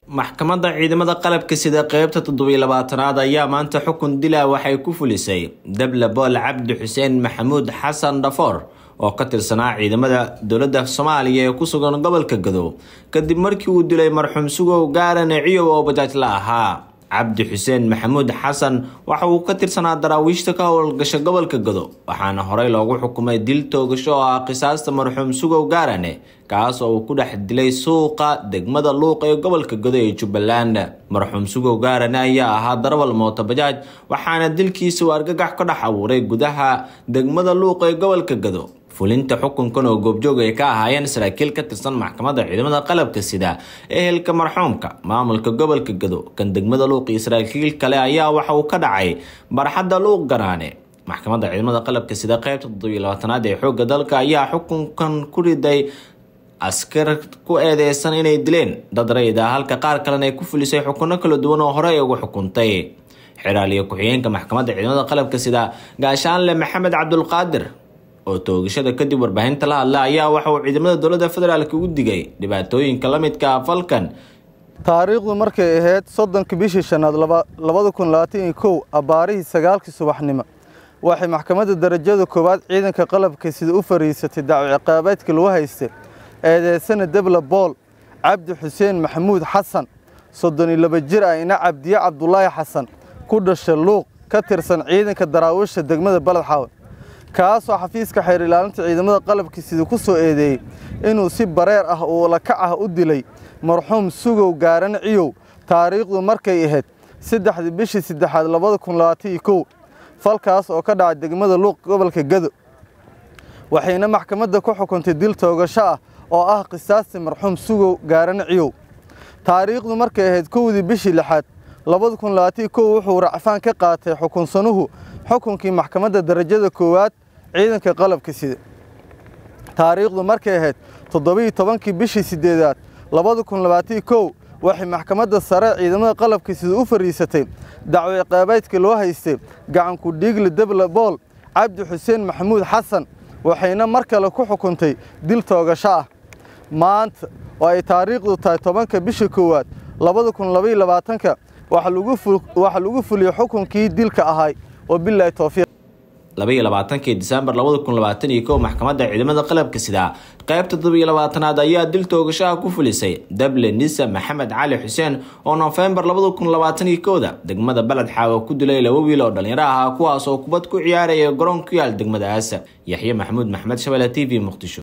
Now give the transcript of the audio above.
maxkamadda ciidamada qalabka sida qeybta toddobiyo labaatanaad ayaa maanta xukun dila waxay ku fulisay dable bool cabdi xuseen maxamuud xasan dhafoor oo ka tirsanaa ciidamada dowladda soomaaliya ee ku sugan gobolka gadow kadib markii uu dilay marxuum sugow gaarane ciyow oo bajaaj la ahaa cabdi xuseen maxamuud xasan waxa uu ka tirsanaa daraawiishta ka howlgasha gobolka gado waxaana horey loogu xukumay dil toogasho oo ah qisaasta marxuum sugow gaarane kaas oo uu ku dhex dilay suuqa degmada luuq ee gobolka gado ee jubbaland marxuum sugow gaarane ayaa ahaa darawal mooto bajaaj waxaana dilkiisa uu argagax ka dhex abuuray gudaha degmada luuq ee gobolka gado fulinta xukunkan oo goobjoog ay ka ahaayeen saraakiil ka tirsan maxkamadda ciidamada qalabka sida ehelka marxuumka maamulka gobolka gado kan degmada luuq iyo saraakiil kale ayaa waxa uu ka dhacay barxadda luuq ganaane maxkamadda ciidamada qalabka sida qeybta toddobiyo labaatanaad ee xoogga dalka ayaa xukunkan ku riday askar ku eedeysan inay dileen dad rayid ah halka qaar kalena ay ku fulisay xukuno kala duwan oo horey ugu xukuntay xiraaliyo ku-xigeenka maxkamadda ciidamada qalabka sida gaashaanle maxamed cabdulqaadir oo toogashada kadib warbaahinta la hadla ayaa waxa uu ciidamada dowladda federaalk ugu digay dhibaatooyinka la midka ah falkan taariikhdu markay ahayd soddonka bishii shanaad labada kun labaatan iyo kow abbaarihii sagaalkii subaxnimo waxay maxkamadda darajada koowaad ciidanka qalabka sida u fariisatay dacwo ciqaabeedka lagu haystay eedeysana debla bool cabdi xuseen maxamuud xasan soddon iyo laba jir ah ina cabdiye cabdulaahi xasan ku dhasha luuq ka tirsan ciidanka daraawiisha degmada baled xaawe kaasoo xafiiska xeer ilaalinta ciidamada qalabka sida ku soo eedeeyey inuu si bareer ah oo lakac ah u dilay marxuum sugow gaaran ciyow taariikhdu markay ahayd saddexdii bishii saddexaad labada kun labaatan iyo kow falkaas oo ka dhacay degmada luuq gobolka gado waxayna maxkamadda ku xukuntay dil toogasho ah oo ah qisaasti marxuum sugow gaaran ciyow taariikhdu markay ahayd kowdii bishii lixaad labada kun labaatan iyo kow wuxuu racfaan ka qaatay xukunsanuhu xukunkii maxkamadda darajada koowaad ciidanka qalabka sida taariikhdu markay ahayd toddobiiyo tobankii bishii siddeedaad labada kun labaatan kow waxay maxkamadda sare ciidamada qalabka sida u fariisatay dacwo ciqaabeedka loo haystay gacanku dhiigle debla bool cabdi xuseen maxamuud xasan waxayna mar kale ku xukuntay dil toogasho ah maanta oo ay taariikhdu tahay tobanka bisha koowaad labada kun labaiyo labaatanka waxaa lagu fuliyey xukunkii dilka ahay wabilaahi towfiiq labaiyo labaatankii disembar labada kun labaatan iyo kow maxkamadda ciidamada qalabka sida qeybta toddobiyo labaatanaad ayaa dil toogashaha ku fulisay dable nisa maxamed cali xuseen oo nofembar labada kun labaatan iyo kowda degmada baled xaawo ku dilay laba wiil oo dhallinyaro ahaa kuwaas oo kubad ku ciyaaraya garoon ku yaal degmadaas yaxye maxamuud maxmed shabele t v muqdisho